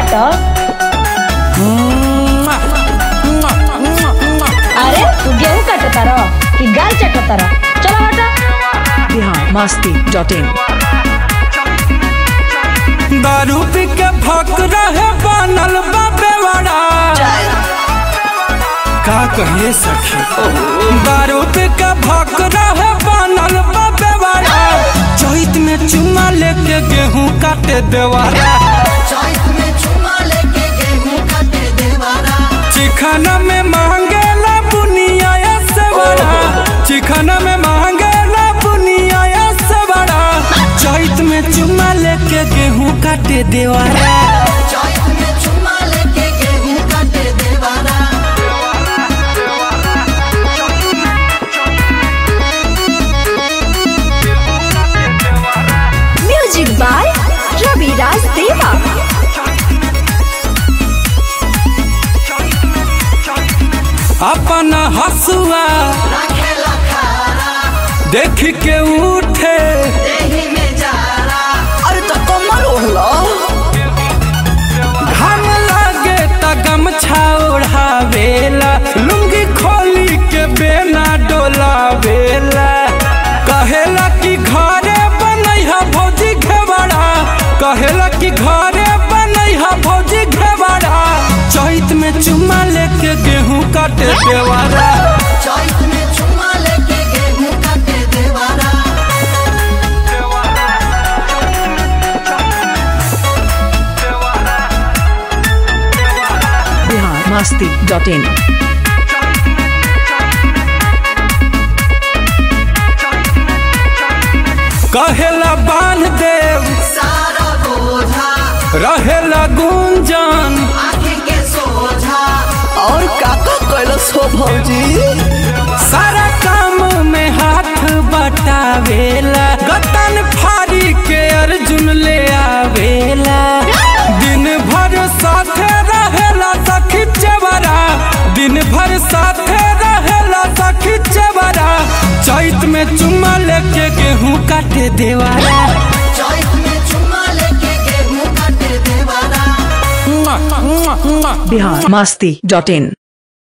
काटो अरे तू गेहूं काटता रहो कि गाल चटता रहो चलो हटा बिहार मस्ती डॉट इन दारू पी के भक रहे बनल बाबे बड़ा का कहे सखी दारू पी के भक रहे बनल बाबे बड़ा चैत में चुमा लेके गेहूं काटे देवारा चिखना में मांगेला बुनिया से बड़ा चिखना में मांगेला बुनिया से बड़ा चैत में चुमा लेके गेहूं काटे देवारा म्यूजिक बाय रवि राज देवा अपन हसुआ देख के उठे अरे तो कमल ओढ़लो घाम लागे त गमछा ओढ़ावेला लुंगी खोली के बेना डोलावेला कहेला कि घरे बनैहा भौजी घेवड़ा कहेला कि घरे बनैहा भौजी घेवड़ा चैत में चुमा लेके गेहूं काटे देवारा बिहार मस्ती डॉट इन कहेला बांध देव रहेला गुंजन और काका कैलस हो भौजी सारा काम में हाथ बटावेला गतन फारी के अर्जुन ले आवेला दिन भर साथे रहेला सखी चेवरा दिन भर साथे रहेला सखी चेवरा चैत में चुम्मा लेके गेहूं काटे देवारा बिहार मस्ती डॉट इन